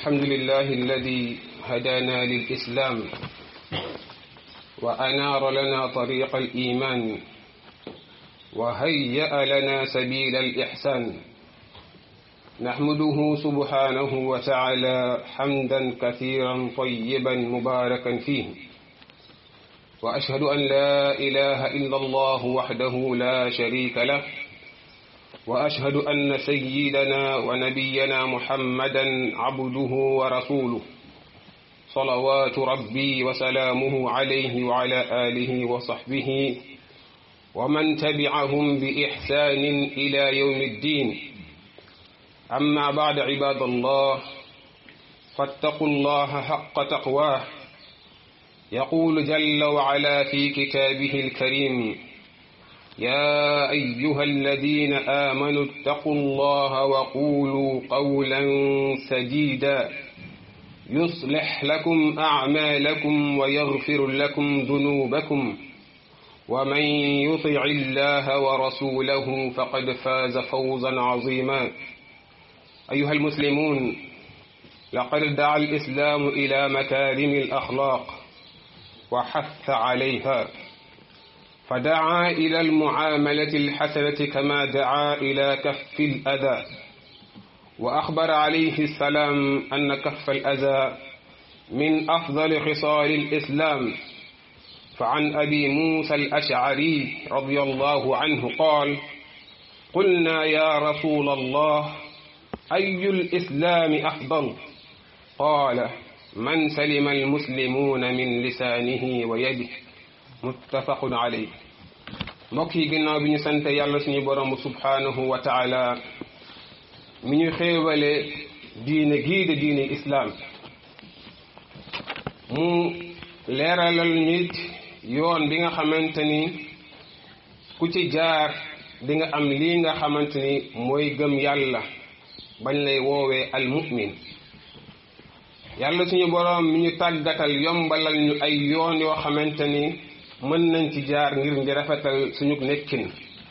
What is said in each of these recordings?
الحمد لله الذي هدانا للإسلام وأنار لنا طريق الإيمان وهيأ لنا سبيل الإحسان نحمده سبحانه وتعالى حمدا كثيرا طيبا مباركا فيه وأشهد أن لا إله إلا الله وحده لا شريك له وأشهد أن سيدنا ونبينا محمدا عبده ورسوله صلوات ربي وسلامه عليه وعلى آله وصحبه ومن تبعهم بإحسان إلى يوم الدين أما بعد عباد الله فاتقوا الله حق تقواه يقول جل وعلا في كتابه الكريم يا أيها الذين آمنوا اتقوا الله وقولوا قولا سديدا يصلح لكم أعمالكم ويغفر لكم ذنوبكم ومن يطع الله ورسوله فقد فاز فوزا عظيما أيها المسلمون لقد دعا الإسلام إلى مكارم الأخلاق وحث عليها فدعا إلى المعاملة الحسنة كما دعا إلى كف الأذى وأخبر عليه السلام أن كف الأذى من أفضل خصال الإسلام فعن أبي موسى الأشعري رضي الله عنه قال قلنا يا رسول الله أي الإسلام أفضل قال من سلم المسلمون من لسانه ويده muttafaqun alayh mbokk yi ginnaaw bi ñu sant yàlla suñu borom subhanahu wa taala mi ñu xéewale diine gii de diine islaam mu leeralal nit yoon bi nga xamante ni ku ci jaar di nga am lii nga xamante ni mooy gëm yàlla bañ lay woowee al mu'min yàlla suñu borom mi ñu tàggatal yombalal ñu ay yoon yoo xamante ni mën nañ ci jaar ngir di rafetal suñu nekkin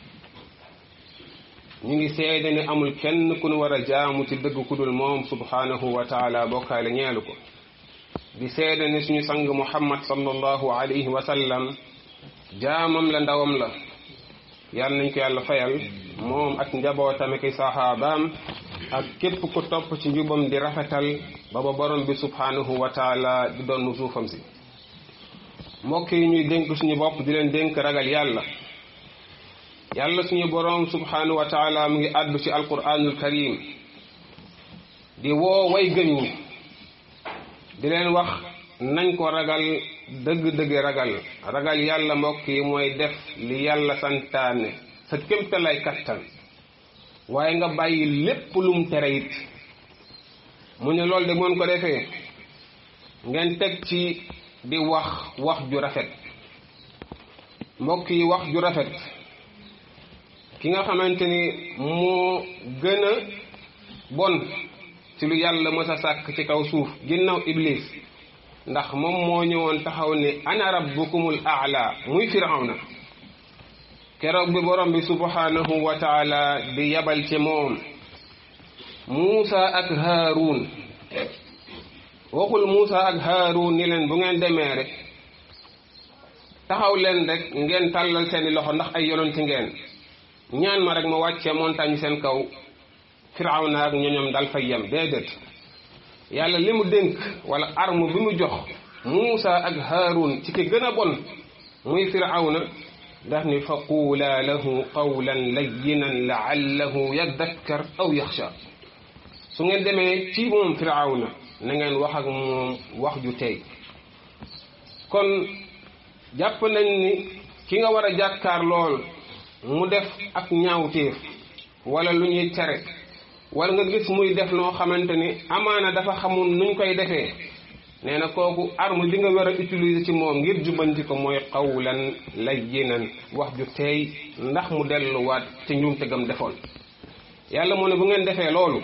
ñu ngi seede ne amul kenn ku nu war a jaamu ci dëgg ku dul moom subhanahu wa taala bokkaale ñeelu ko di seede ne suñu sang muhammad sallallahu alayhi wa sallam jaamam la ndawam la yàlla nañ ko yàlla fayal moom ak njabootam ak saxaabaam ak képp ku topp ci njubam di rafetal ba ba borom bi subhanahu wa taala di doon nu suufam si mbokk yi ñuy dénk suñu bopp di leen dénk ragal yàlla yàlla suñu boroom subhanahu wa taala mu ngi àddu ci alquranul karim di woo way gëm ñi di leen wax nañ ko ragal dëgg-dëgg ragal ragal yàlla mbokk yi mooy def li yàlla santaane sa kémtalay kattan waaye nga bàyyi lépp lum tere it mu ne loolu de moon ko defee ngeen teg ci di wax wax ju rafet mbokk yi wax ju rafet ki nga xamante ni moo gën a bon ci lu yàlla mës a sàkk ci kaw suuf ginnaaw iblis ndax moom moo ñëwoon taxaw ne ana rabbukumul aala muy firawna keroog bi borom bi subhanahu wa taala di yabal ci moom muusa ak haarun waxul Muusa ak Haarun ni leen bu ngeen demee rek taxaw leen rek ngeen tàllal seeni loxo ndax ay yonanti ngeen ñaan ma rek ma wàccee montagne seen kaw Firawna ak ñoñom dal fay yem déedéet yàlla li mu dénk wala arme bi mu jox Muusa ak Haarun ci ki gën a bon muy Firawna daf ni fa quulaa lahu qawlan layyinan la'allahu yadakkar aw yaxsha su ngeen demee ci moom Firawna na ngeen wax ak moom wax ju tey kon jàpp nañ ni ki nga war a jàkkaar lool mu def ak ñaawteef wala lu ñuy tere wala nga gis muy def noo xamante ni amaana dafa xamul nuñ koy defee nee na kooku arme bi nga war a utiliser ci moom ngir jubbanti ko mooy qawlan layyinan wax ju tey ndax mu delluwaat ci njuumte gam defoon yàlla mu ne bu ngeen defee loolu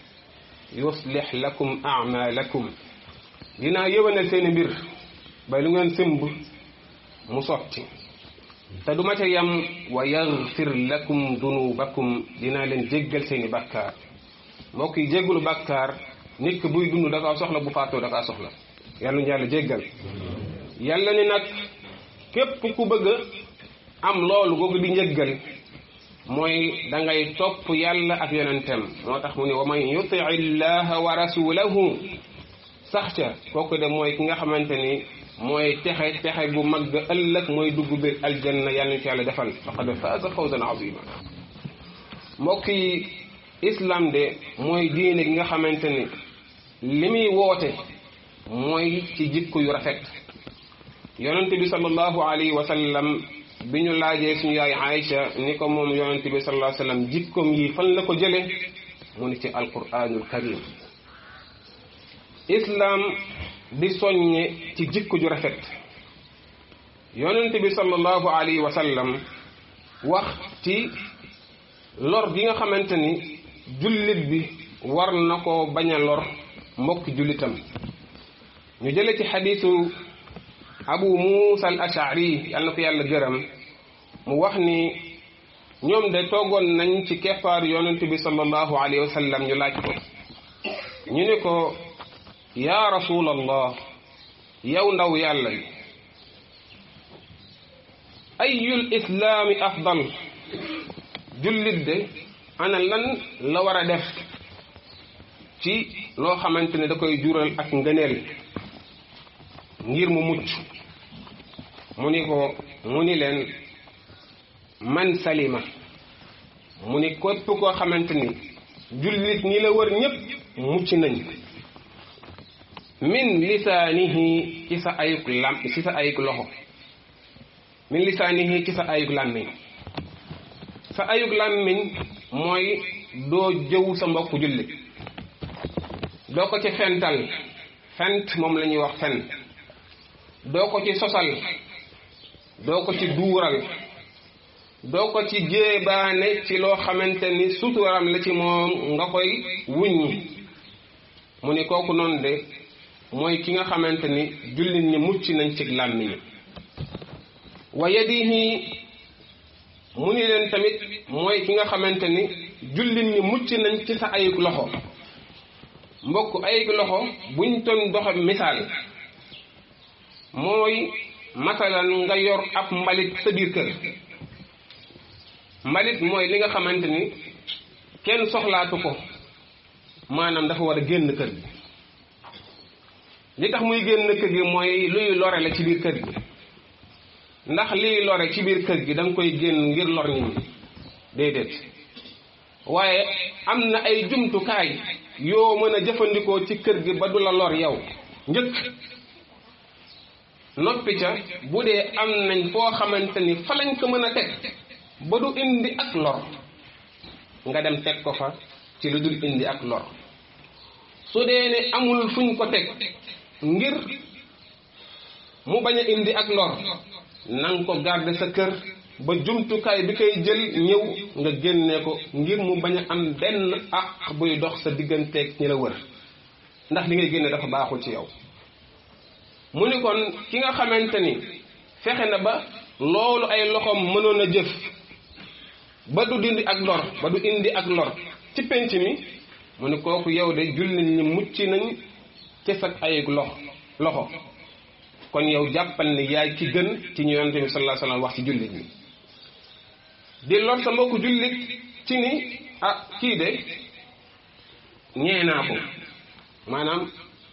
yuslix lakum amalakum dinaa yëwanal seeni mbir ba lu ngeen sëmb mu sotti te duma ca yam wa yaghfir lakum dunubakum dinaa leen jéggal seeni bàkkaar mbokk yi jéggalu bàkkaar nit ki buy dund da kaa soxla bu faatoo da kaa soxla yàlla ñu yàlla jéggal yàlla ni nag képp ku bëgg am loolu googu di njëggal mooy da ngay topp yàlla ak yonentem moo tax mu ne wa man yuti illaha wa rasulahu sax ca kooku de mooy ki nga xamante ni mooy texe texe gu mag ga ëllëg mooy dugg biir aljanna yàlla ñu ci yàlla defal faqad faaza fawzan azima mbokk yi islam de mooy diine gi nga xamante ni li muy woote mooy ci jikko yu rafet yonente bi sallallahu alayhi wa sallam bi ñu laajee suñu yaay Aïcha ni ko moom yonente bi sallallahu alayhi wa sallam jikkoom yi fan la ko jële mu ni ci alquranul karim islam di soññe ci jikko ju rafet yonente bi sallallahu alayhi wa sallam wax ci lor gi nga xamante ni jullit bi war na ko bañ a lor mbokk jullitam ñu jële ci xadiisu abu muusa al ashari yàlla na ko yàlla gërëm mu wax ni ñoom de toogoon nañ ci keppaar yonente bi sallallahu alayhi wa sallam ñu laaj ko ñu ne ko yaa rasulallah yow ndaw yàlla yi ayul islaami afdal jullit de ana lan la war a def ci loo xamante ne da koy jural ak ngëneel ngir mu mucc mu ni ko mu ni leen man salima mu ni képp koo xamante ni jullit ñi la wër ñépp mucc nañ min lisaanihi ci sa ayuk lam ci sa ayuk loxo min lisaanihi ci sa ayuk làmmiñ sa ayuk làmmiñ mooy doo jëw sa mbokk jullit doo ko ci fental fent moom la ñuy wax fen doo ko ci sosal doo ko ci duural doo ko ci jéebaane ci loo xamante ni suturam la ci moom nga koy wuññi mu ni kooku noonu de mooy ki nga xamante ni jullit ñi mucc nañ ci làmmiñ wa yadihi mu ni leen tamit mooy ki nga xamante ni jullit ñi mucc nañ ci sa ayug loxo mbokk ayug loxo buñ toon doxe misaal mooy masalan nga yor ab mbalit sa biir kër mbalit mooy li nga xamante ni kenn soxlaatu ko maanaam dafa war a génn kër gi li tax muy génn kër gi mooy luy lore la ci biir kër gi ndax liy lore ci biir kër gi da nga koy génn ngir lor nit ñi déedéet waaye am na ay jumtukaay yoo mën a jëfandikoo ci kër gi ba du la lor yow njëkk noppi ca bu dee am nañ foo xamante ni fa lañ ko mën a teg ba du indi ak lor nga dem teg ko fa ci lu dul indi ak lor su dee ne amul fuñ ko teg ngir mu bañ a indi ak lor nanga ko garder sa kër ba jumtukaay bi koy jël ñëw nga génne ko ngir mu bañ a am benn àq buy dox sa digganteeg ñi la wër ndax li ngay génne dafa baaxul ci yow mu ni kon ki nga xamante ni fexe na ba loolu ay loxoom mënoon a jëf ba du dindi ak lor ba du indi ak lor ci penc mi mu ni kooku yow de jullit ñi mucc nañ ci sa ay loxo loxo kon yow jàppal ni yaay ci gën ci ñu yonente bi sallallahu alayhi wasallam wax ci jullit ñi di lor sa mbokku jullit ci ni ah kii de ñee naa ko maanaam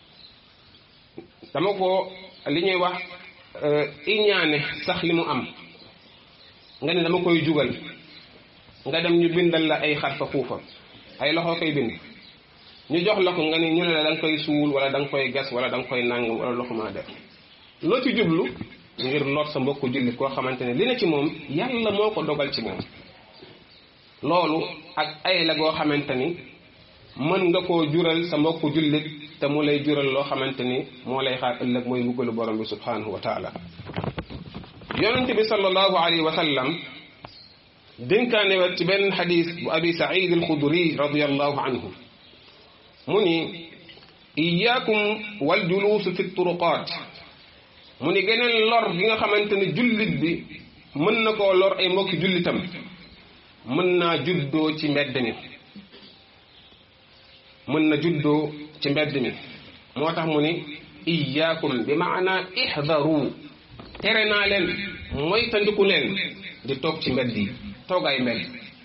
dama ko li ñuy wax iñaane sax li mu am nga ne dama koy jugal nga dem ñu bindal la ay xarfa fuufa ay loxo koy bind ñu jox la ko nga ni ñu ne la da nga koy suul wala da nga koy gas wala da nga koy nàngam wala loxo maa def loo ci jublu ngir lor sa mbokku jullit koo xamante ne li na ci moom yàlla moo ko dogal ci moom loolu ak ay la goo xamante ni mën nga koo jural sa mbokku jullit te mu lay jural loo xamante ni moo lay xaar ëllëg mooy mbugalu borom bi subhanahu wa taala yonente bi sallallahu alayhi wa sallam dénkaane wat ci benn xadis bu abi saïd alxudri radiallahu anhu mu ni iyaakum wal juluusu fi turuqaat mu ni geneen lor gi nga xamante ni jullit bi mën na koo lor ay mbokki jullitam mën naa juddoo ci mbedd mi mën na juddoo ci mbedd mi moo tax mu ni iyaakum bi maana ihdaru tere naa leen moytandiku leen di toog ci mbedd yi toogaay mbedd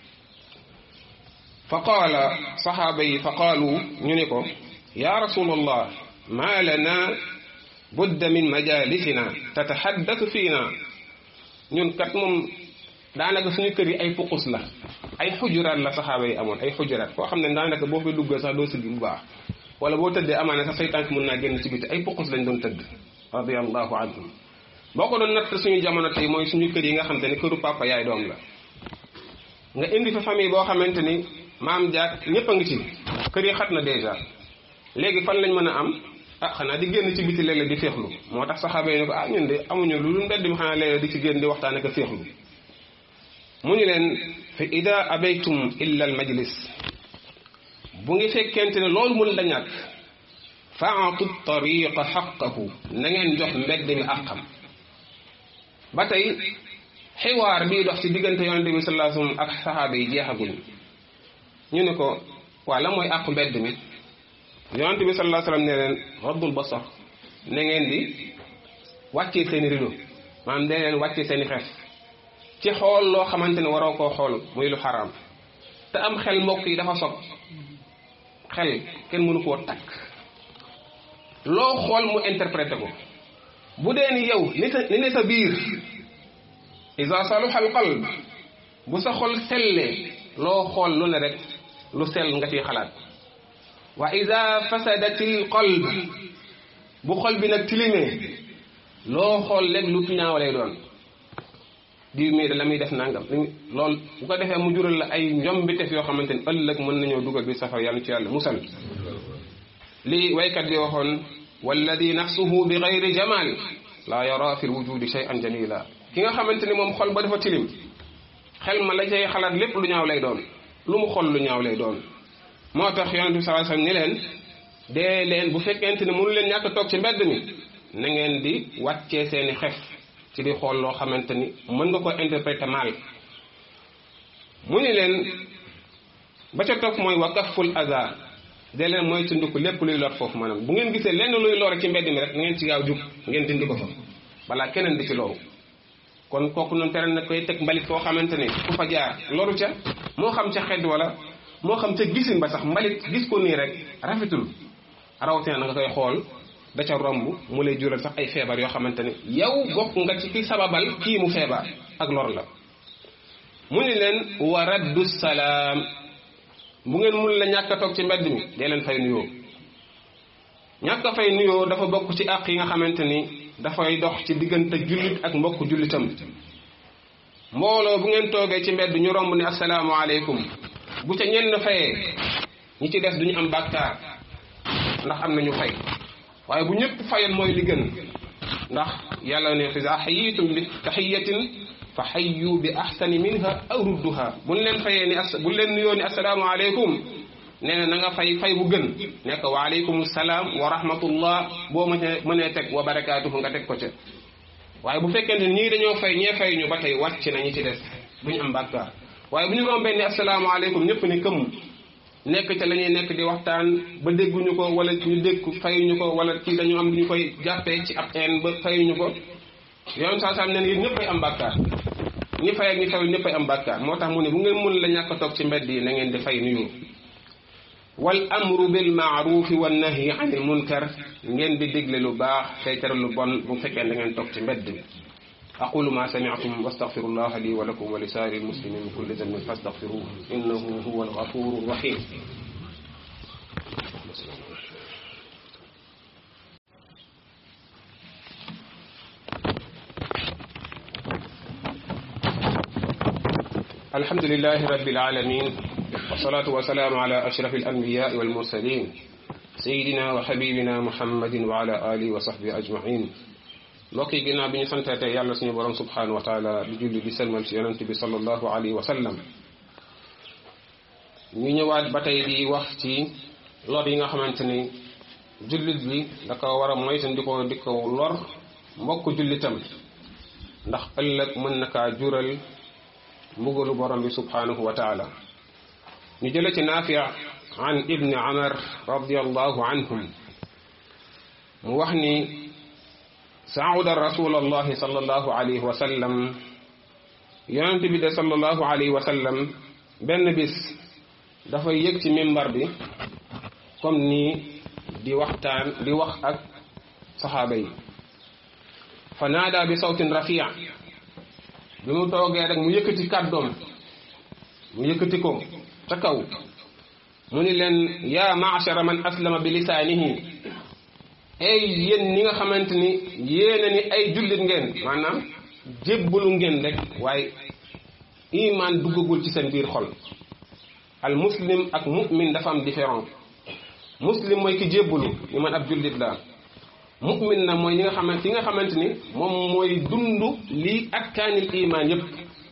fa qaala saxaaba yi fa qaalu ñu ni ko ya rasulallah ma lana budda min majalisina tataxaddatu fiina ñun kat moom daanaka suñu kër yi ay puqus la ay xujuraat la saxaaba yi amoon ay xujuraat koo xam ne daanaka boo fi duggal sax doo siggi bu baax wala boo tëddee amaana sax say tànk mën naa génn ci biti ay puqus lañ doon tëdd radiallahu anhum boo ko doon natt suñu jamono tey mooy suñu kër yi nga xam te ne këru papa yaay doom la nga indi fa famille boo xamante ni maam jaak ñëpp a ngi ci kër yi xat na dèjà léegi fan lañ mën a am ah xanaa di génn ci biti léeg-léeg di féexlu moo tax saxaaba yi ne ko ah ñun de amuñu lu lu mbedd mi xanaa léeg-léeg di ci génn di waxtaan ak a féexlu mu ñu leen fi ida abaytum illa al majlis bu ngi fekkente ne loolu mun la ñàkk faatu tariqa xaqahu na ngeen jox mbedd mi àqam ba tey xiwaar bii dox ci diggante yonente bi sallallahu alayhi wasallam ak saxaaba yi jeexaguñ ñu ne ko waa la mooy àqu mbedd mi yonente bi sallallahu alayhi wasallam ne leen raddul basar na ngeen di wàccee seeni rido maanaam da leen wàccee seeni xef ci xool loo xamante ne waroo koo xool muy lu xaraam te am xel mbokk yi dafa sob xel kenn mënu koo takk loo xool mu interprété ko bu dee ni yow ni sa ni ne sa biir isa saluha al qalb bu sa xol sellee loo xool lu ne rek lu sell nga ciy xalaat wa ida fasadatil qalb bu xol bi nag tilimee loo xool léeg lu ñaaw lay doon diw mii da la muy def nangam loolu bu ko defee mu jural la ay njombitef yoo xamante ni ëllëg mën nañoo dugal bi safar yàlla ci yàlla musal lii waykat bi waxoon walladi nafsuhu bi gayri jamal laa yara fi lwujudi shay'an jamila ki nga xamante ni moom xol ba dafa tilim xel ma la cay xalaat lépp lu ñaaw lay doon lu mu xol lu ñaaw lay doon moo tax yonente bi sallallahu alayhi wasallam ni leen dee leen bu fekkente ni mënu leen ñàkk toog ci mbedd mi na ngeen di wàccee seeni xef ci di xool loo xamante ni mën nga ko interpréter mal mu ni leen ba ca topp mooy wa kaful aza de leen mooy tundiku lépp luy lor foofu maanaam bu ngeen gisee lenn luy lor ci mbedd mi rek na ngeen ci gaaw jug ngeen dindi ko fa balaa keneen di ci loru kon kooku noonu tere na koy teg mbalit foo xamante ni ku fa jaar loru ca moo xam ca xedd wala moo xam ca gisin ba sax mbalit gis ko nii rek rafetul rawatina na nga koy xool da ca romb mu lay jural sax ay feebar yoo xamante ne yow bokk nga ci ki sababal kii mu feebar ak lor la mu ni leen wa raddu salaam bu ngeen mun la ñàkk a toog ci mbedd mi dee leen fay nuyoo ñàkk a fay nuyoo dafa bokk ci àq yi nga xamante ni dafay dox ci diggante jullit ak mbokk jullitam mbooloo bu ngeen toogee ci mbedd ñu romb ni asalaamaaleykum bu ca ñenn fayee ñi ci des duñu am bàkkaar ndax am nañu fay waaye bu ñëpp fayoon mooy li gën ndax yàlla ne fa xayitum bi taxiyatin fa xayyu bi axsani minha aw rudduha buñ leen fayee ni as buñ leen nuyoo ni asalaamaaleykum nee na na nga fay fay bu gën nekk waaleykum salaam wa rahmatullah boo ma mënee teg wa barakaatuhu nga teg ko ca waaye bu fekkente ñii dañoo fay ñee fay ñu ba tey wàcc na ñi ci des duñu am bàkkaar waaye bu ñu rombee ni asalaamaaleykum ñëpp ni këmm nekk ca la ñuy nekk di waxtaan ba dégguñu ko wala ñu dégg fayuñu ko wala ci dañu am lu ñu koy jàppee ci ab een ba fayuñu ko yoon saa saa ne yéen ñëppay am bàkkaar ñi fay ak ñi fayul ñëppay am bàkkaar moo tax mu ne bu ngeen mun la ñàkk a toog ci mbedd yi na ngeen di fay nuyu wal amru bil maarufi wan nahyi anil munkar ngeen di digle lu baax tey tere lu bon bu fekkee da ngeen toog ci mbedd bi أقول ما سمعتم واستغفر الله لي ولكم ولسائر المسلمين من كل ذنب فاستغفروه إنه هو الغفور الرحيم الحمد لله رب العالمين والصلاة والسلام على أشرف الأنبياء والمرسلين سيدنا وحبيبنا محمد وعلى آله وصحبه أجمعين mbokk yi ginnaaw bi ñu santaate yàlla suñu borom subhanahu wa taala di julli di selmal ci yonent bi sallallahu alayhi wa sallam ñu ñëwaat ba tey di wax ci lor yi nga xamante ni jullit bi da ko war a moytan di ko di ko lor mbokk jullitam ndax ëllëg mën na kaa jural mbugalu borom bi subhanahu wa taala ñu jële ci naafia an ibni amar radiallahu anhum mu wax ni saauda rasul allahi sallallahu alayhi wa sallam yonent bi de sallallahu alayhi wa sallam benn bis dafay yëg ci mimbar bi comme nii di waxtaan di wax ak saxaaba yi fa naada bi sawtin rafia bi mu toogee rek mu yëkkati kàddoom mu yëkkati ko ca kaw mu ni leen yaa maachara man aslama bi lisaanihi ay yéen ñi nga xamante ni yéena ni ay jullit ngeen maanaam jébbalu ngeen rek waaye iman duggagul ci seen biir xol al muslim ak mu'min dafa am différent muslim mooy ki jébbalu ni man ab jullit la mu'min na mooy ñi nga xamante ki nga xamante ni moom mooy dund lii akkaanil iman yépp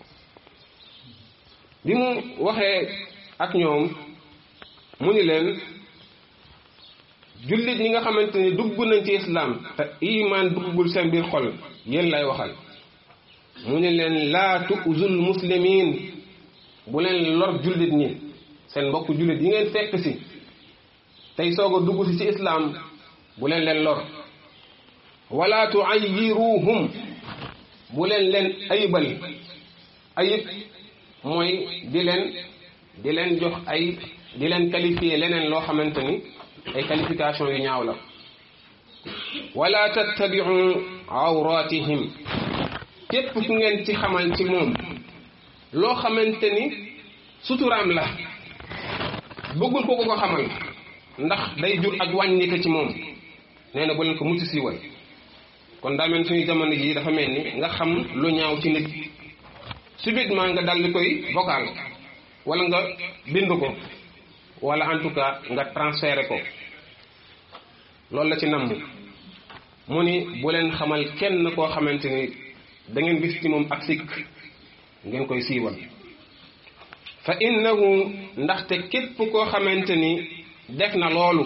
bi mu waxee ak ñoom mu ni leen jullit ñi nga xamante ni dugg nañ ci islam te iman duggul seen biir xol yéen lay waxal mu ni leen laa tu'zul muslimin bu leen lor jullit ñi seen mbokk jullit yi ngeen fekk si tey soog a dugg si ci islam bu leen leen lor wala tuayyiruhum bu leen leen ayibal ayib mooy di leen di leen jox ay di leen qualifier leneen loo xamante ni ay qualification yu ñaaw la wala tattabiu awratihim képp ku ngeen ci xamal ci moom loo xamante ni suturaam la bëggul ko ko ko xamal ndax day jur ak wàññi ko ci moom nee na bu leen ko mucc siiwal kon daa mel suñu jamono jii dafa mel ni nga xam lu ñaaw ci nit subitement nga dal di koy vocal wala nga bind ko wala en tout cas nga transféré ko loolu la ci namm mu ni bu leen xamal kenn koo xamante ni da ngeen gis ci moom ak sikk ngeen koy siiwal fa innahu ndaxte képp koo xamante ni def na loolu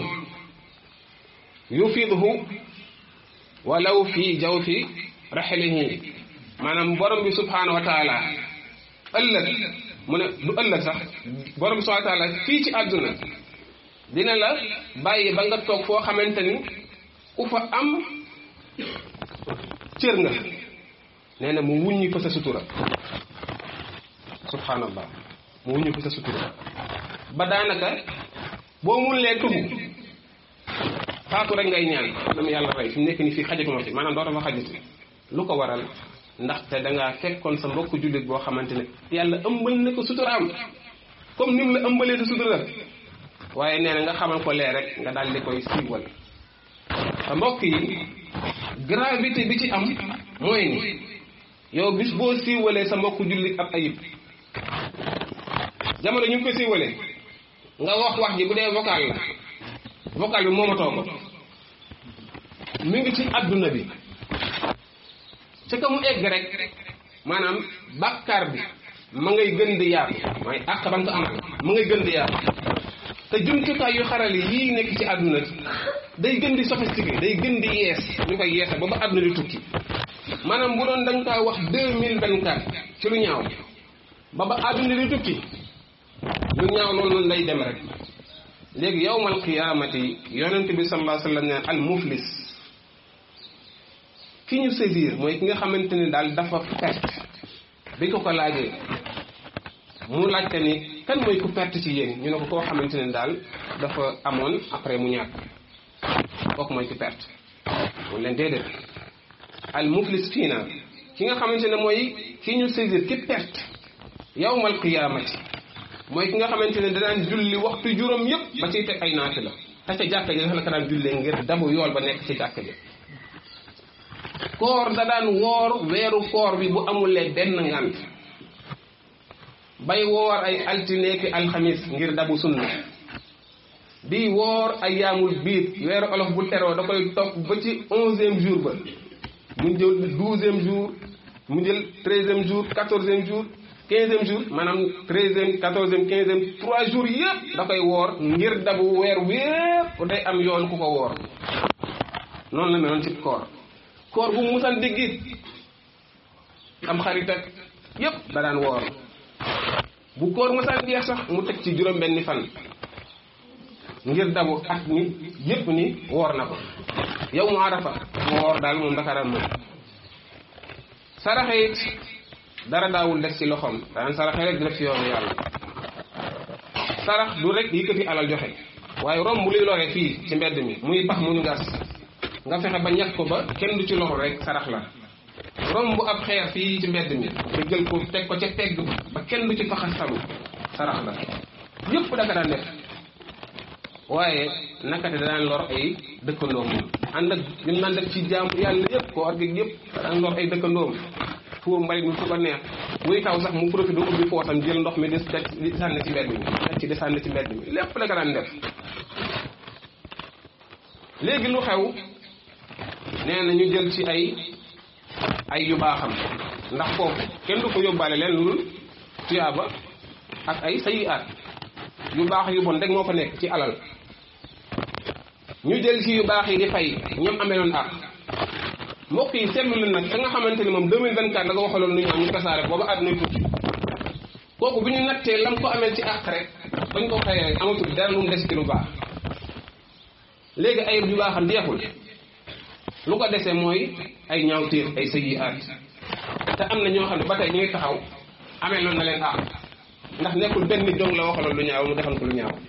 yufidhu walaw fi jawfi raxlihi maanaam borom bi subhanahu wa taala ëllëg mu ne du ëllëg sax borom bi subhanahu wa taala fii ci àdduna dina la bàyyi ba nga toog foo xamante ni ku fa am cër nga nee na mu wuññi fa sa sutura subhanallah mu wuññi fa sa sutura ba daanaka boo mun lee tudd faatu rek ngay ñaan dama yàlla rey fi mu nekk ni fii xajatuma fi maanaam dootama xajati lu ko waral ndaxte dangaa fekkoon sa mbokk jullit boo xamante ne yàlla ëmbal na ko suturaam comme ni mu la ëmbalee sa sutura waaye nee na nga xamal ko lee rek nga daal di koy siiwal te mbokk yi gravité bi ci am mooy ni yow bis boo siiwalee sa mbokk jullit ab ayib jamono ñu ngi ko siiwalee nga wax wax ji bu dee vocal la vocal bi moomatoo ko mi ngi ci adduna bi ca ka mu egg rek maanaam bàkkaar bi ma ngay gën di yaatu mooy àq ba nga ko amal ma ngay gën di yaatu te jumtukaay yu xarale yii nekk ci àdduna day gën di sophistiqué day gën di yees ñu koy yeese ba ba àdduna di tukki maanaam bu doon dañ kaa wax deux mille vingt quatre ci lu ñaaw ba ba àdduna di tukki lu ñaaw loolu noonu lay dem rek léegi yowmal qiyaamati yonent bi sallallahu alayhi wa sallam neen al muflis ki ñu saisir mooy ki nga xamante ni daal dafa perte bi ko ko laajee mu laajte ni kan mooy ku perte ci yéen ñu ne ko koo xamante ne daal dafa amoon après mu ñàkk kooku mooy ku perte mu leen déedéet al muflis fii na ki nga xamante ne mooy ki ñu saisir ki perte yawmal qiyaamati mooy ki nga xamante ne danaan julli waxtu juróom yépp ba ciy teg ay naati la te ca jàkka ji dafa la ko daan jullee ngir dabu yool ba nekk ci jàkka ji koor da daan woor weeru koor bi bu amulee benn ngant bay woor ay altineeki alxamis ngir dabu sunna di woor ay yaamul biit weeru olof bu teroo da koy topp ba ci onzième jour ba mu jël douzième jour mu jël treizième jour quatorzième jour quinzième jour maanaam treizième quatorzième quinzième trois jours yëpp da koy woor ngir dabu weer wépp day am yoon ku ko woor noonu la meloon ci koor koor bu musan diggit am xarit ak yépp da daan woor bu koor musan jeex sax mu teg ci juróom benni fan ngir dabu at mi yépp ni woor na ko yow mu arafa mu woor daal moom dakaran moom saraxe it dara daawul des ci loxoom daan saraxe rek di def ci yoonu yàlla sarax du rek yëkkati alal joxe waaye romb luy lore fii ci mbedd mi muy pax mu ñu gas nga fexe ba ñàkk ko ba kenn du ci loxo rek sarax la romb ab xeer fii ci mbedd mi nga jël ko teg ko ca tegg ba kenn du ci faxastalu sarax la yëpp daka daan def waaye nakate daan lor ay dëkkandoom moom ànd ak ñun naan def ci jaamu yàlla yëpp ko orgeg yëpp daan lor ay dëkkandoom fu mbalit mi fu ko neex muy taw sax mu profité ubbi foosam jël ndox mi di di sànni ci mbedd mi def ci di sànni ci mbedd mi lépp daka daan def léegi lu xew nee na ñu jël ci ay ay yu baaxam ndax foofu kenn du ko yóbbaale leen lu dul tuyaaba ak ay sayiaat yu baax yu bon rek moo fa nekk ci alal ñu jël ci yu baax yi di fay ñoom ameloon ak mbokk yi seetlu leen nag da nga xamante ni moom 2024 la nga waxaloon lu ñu am ñu tasaare booba àdduna tukki kooku bu ñu nattee lam ko amee ci àq rek bañ ko xëyee rek amatul dara lu mu des ci lu baax léegi ay yu baaxam jeexul lu ko desee mooy ay ñaawteef ay sayiaat te am na ñoo xam ne ba tey ñu ngi taxaw amee loon na leen àq ndax nekkul benn nit dong la waxaloon lu ñaaw mu defal ko lu ñaaw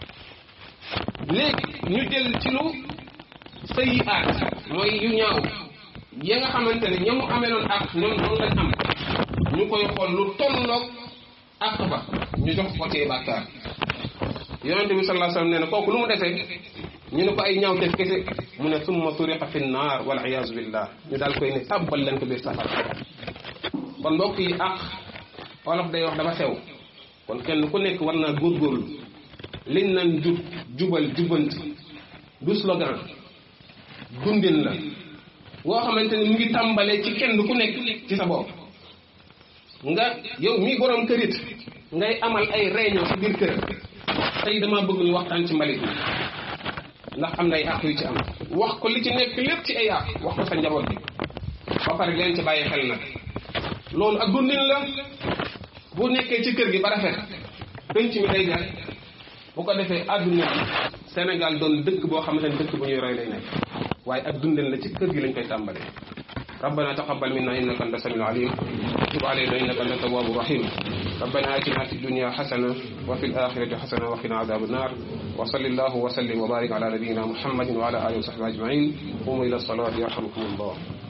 léegi ñu jël ci lu sayiaat mooy yu ñaaw ya nga xamante ne ñoom mu amee loon àq ñoom noonu lañ am ñu koy xool lu tolloog àq ba ñu jox ko ci bàkkaar yonente bi sallallahu alayhi wasallam nee na kooku lu mu defee ñu ne ko ay ñaawteef kese mu ne summa turiqa fi naar wal iyaazu billah ñu daal koy ne tàbbal leen ko biir safara kon mbokk yi ak wolof day wax dafa xew kon kenn ku nekk war naa góorgóorlu liñ naan jub jubal jubanti du slogan dundin la boo xamante ni mu ngi tàmbalee ci kenn ku nekk ci sa bopp nga yow mii borom kërit ngay amal ay réunion ci biir kër tey dama bëgg ñu waxtaan ci mbalit mi ndax am na ay àq yu ci am wax ko li ci nekk lépp ci ay àq wax ko sa njaboot bi ba pare leen ci bàyyi xel nag loolu ak dundin la bu nekkee ci kër gi ba rafet penc mi day jar bu ko defee àdduna bi Sénégal doon dëkk boo xamante ne dëkk bu ñuy roy lay nekk waaye ak dundin la ci kër gi lañ koy tàmbalee ربنا تقبل منا انك انت السميع العليم وتب علينا انك انت التواب الرحيم ربنا اتنا في الدنيا حسنه وفي الاخره حسنه وقنا عذاب النار وصل الله وسلم وبارك على نبينا محمد وعلى اله وصحبه اجمعين قوموا الى الصلاه يرحمكم الله